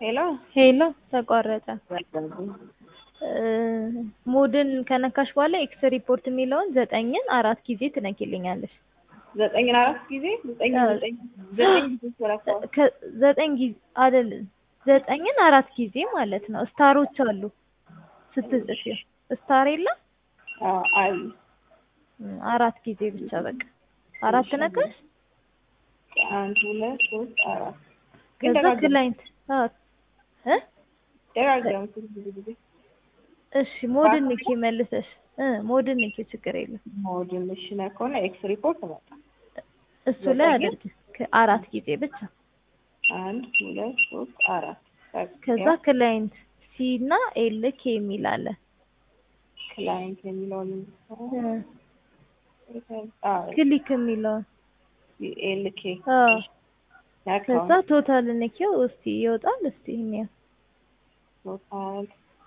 ሄሎ ሄሎ ተቋረጠ። ሞድን ከነካሽ በኋላ ኤክስ ሪፖርት የሚለውን ዘጠኝን አራት ጊዜ ትነኪልኛለሽ። ዘጠኝን አራት ጊዜ ዘጠኝ አዎ። ዘጠኝ ዘጠኝ ጊዜ ተረፋው ከ- ዘጠኝ ጊዜ አይደለም ዘጠኝን አራት ጊዜ ማለት ነው። ስታሮች አሉ ስትጽፊ ስታር የለም አይ እም፣ አራት ጊዜ ብቻ በቃ አራት ነካሽ። አንድ ሁለት ሶስት አራት ግን ከዛ ደጋግም ክላይንት አዎ እ ደጋግም ብዙ ጊዜ እሺ ሞድን ንኪ መልሰሽ እ ሞድን ንኪ ችግር የለም ሞድን እሺ ነካውና ኤክስ ሪፖርት መጣ እሱ ላይ ዘጠኝ? አድርጊ ከ- አራት ጊዜ ብቻ አንድ ሁለት ሶስት አራት ከዛ ክላይንት ሲ እና ኤል ኬ የሚል አለ ክላይንት የሚለውን እ፣ ክሊክ የሚለውን ኤልኬ አዎ ነካው ከዛ ቶታል ንኪው እስቲ ይወጣል እስቲ እንየው ቶታል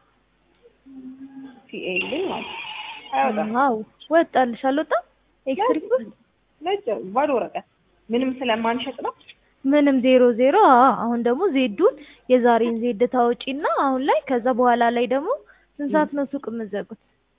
ሲኤል ማለት አይወጣም አዎ ወጣልሽ አልወጣም ኤክስ ሪፖርት ነጭ ባዶ ወረቀት ምንም ስለማንሸጥ ነው ምንም ዜሮ ዜሮ አዎ አሁን ደግሞ ዜዱን የዛሬን ዜድ ታወጪና አሁን ላይ ከዛ በኋላ ላይ ደግሞ ስንት ሰዓት ነው ሱቅ የምትዘጉት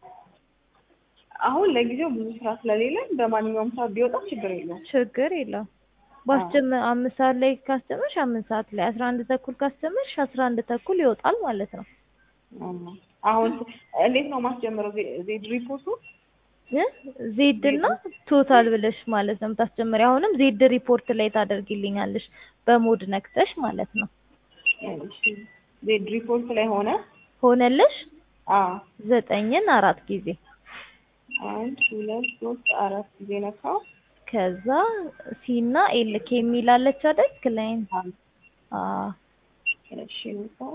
አሁን ለጊዜው ብዙ ስራ ስለሌለን በማንኛውም ሰዓት ቢወጣ ችግር የለውም ችግር የለውም ባስጀመ አምስት ሰዓት ላይ ካስጀመርሽ አምስት ሰዓት ላይ አስራ አንድ ተኩል ካስጀመርሽ አስራ አንድ ተኩል ይወጣል ማለት ነው አማ። አሁን እንዴት ነው ማስጀምረው ዜ- ዜድ ሪፖርቱ እ ዜድ እና ቶታል ብለሽ ማለት ነው የምታስጀምሪ አሁንም ዜድ ሪፖርት ላይ ታደርጊልኛለሽ በሞድ ነክተሽ ማለት ነው እሺ ዜድ ሪፖርት ላይ ሆነ ሆነልሽ አ ዘጠኝን አራት ጊዜ አንድ ሁለት ሶስት አራት ጊዜ ነካው ከዛ ሲ እና ኤል ኬ የሚላለች አይደል ክላይንት አ እሺ ነካው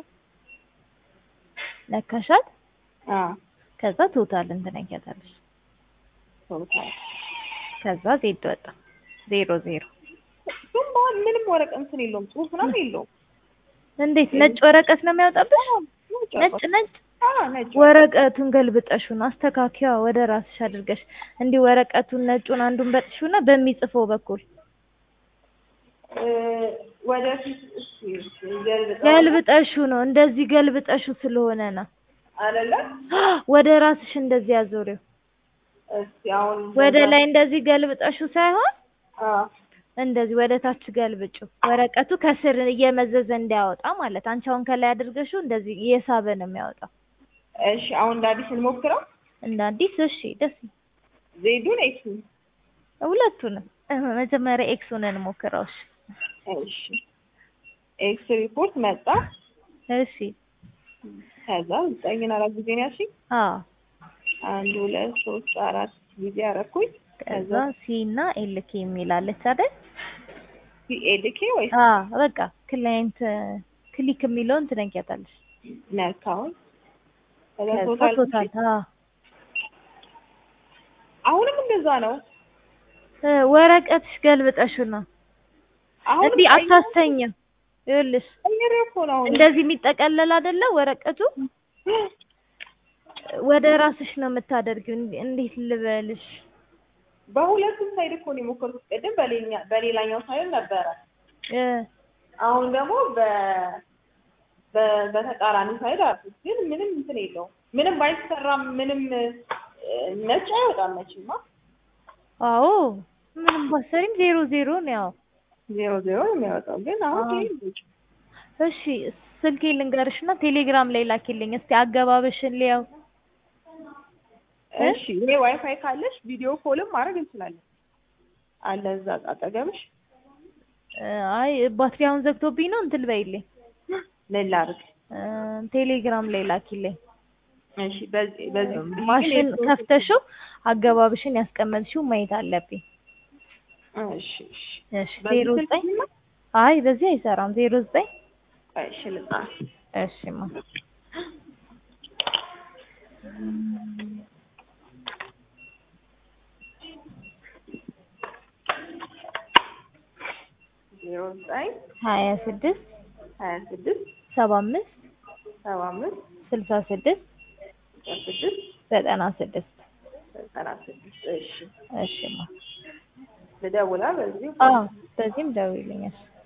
ነካሻት አ ከዛ ቶታልን ትነኪያታለሽ ቶታል ከዛ ዜድ ወጣ ዜሮ ዜሮ ግን በኋላ ምንም ወረቀት እንትን የለውም ጽሁፍ ምናምን የለውም እንዴት ነጭ ወረቀት ነው የሚያወጣብሽ ነጭ ነጭ አ ነጭ ወረቀቱን ገልብጠሹን አስተካኪዋ ወደ ራስሽ አድርገሽ እንዲህ ወረቀቱን ነጩን አንዱን በጥሹና በሚጽፈው በኩል እ፣ ወደፊት እሺ ገልብጠው ገልብጠሹ ነው እንደዚህ ገልብጠሹ ስለሆነ ነው አይደለ ወደ ራስሽ እንደዚህ አዞሪው እስቲ አሁን ወደ ላይ እንደዚህ ገልብጠሹ ሳይሆን አ እንደዚህ ወደ ታች ገልብጩ ወረቀቱ ከስር እየመዘዘ እንዲያወጣ ማለት አንቺ አሁን ከላይ አድርገሽው እንደዚህ እየሳበ ነው የሚያወጣው እሺ አሁን እንደ አዲስ እንሞክረው እንደ አዲስ እሺ ደስ ዜዱን ኤክስ ሁለቱንም እህ፣ መጀመሪያ ኤክሱን እንሞክረው እሺ እሺ ኤክስ ሪፖርት መጣ እሺ ከዛ ዘጠኝን አራት ጊዜ ነው ያልሽኝ አዎ አንድ ሁለት ሶስት አራት ጊዜ አረኩኝ ከዛ ሲ እና ኤል ኬ የሚላለች አይደል ሲኤልኬ ወይስ አ በቃ ክላይንት ክሊክ የሚለውን ትነኪያታለሽ ነካውን ከዛ ከዛ ቶታል ቶታል አ አሁንም እንደዛ ነው እ፣ ወረቀትሽ ገልብጠሹ ነው አሁን እንዲህ አታስተኝም ይኸውልሽ ቀይሬ እኮ ነው አሁን እንደዚህ የሚጠቀለል አይደለ ወረቀቱ ወደ ራስሽ ነው የምታደርጊው እንዲ- እንዴት ልበልሽ በሁለቱም ሳይድ እኮ ነው የሞከርኩት ቅድም በሌላ በሌላኛው ሳይድ ነበረ እ፣ አሁን ደግሞ በ በ- በተቃራኒ ሳይድ አልኩት ግን ምንም እንትን የለውም ምንም ባይሰራም ምንም እ፣ ነጭ አይወጣም መቼማ አዎ ምንም ባሰሪም ዜሮ ዜሮ ነው ያው ዜሮ ዜሮ ነው የሚያወጣው ግን አሁን አዎ። ይሄ ነጭ እሺ ስልኬ ልንገርሽና ቴሌግራም ላይ ላኪልኝ እስቲ አገባበሽን ሊያው እሺ ይሄ ዋይፋይ ካለሽ ቪዲዮ ኮልም ማድረግ እንችላለን አለ እዛ አጠገብሽ እ፣ አይ ባትሪ አሁን ዘግቶብኝ ነው እንትን በይልኝ ምን ላድርግ እ፣ ቴሌግራም ላይ ላኪልኝ እሺ በዚህ በዚህ ማሽን ከፍተሽው አገባብሽን ያስቀመጥሽው ማየት አለብኝ እሺ እሺ እሺ ዜሮ ዘጠኝ አይ በዚህ አይሰራም ዜሮ ዘጠኝ እሺ ልጻፍ እሺማ ዜሮ ዘጠኝ ሀያ ስድስት ሀያ ስድስት ሰባ አምስት ሰባ አምስት ስልሳ ስድስት ስድስት ዘጠና ስድስት ዘጠና ስድስት እሺ እሺማ ልደውላ በዚህ አዎ በዚህም ደውይልኛል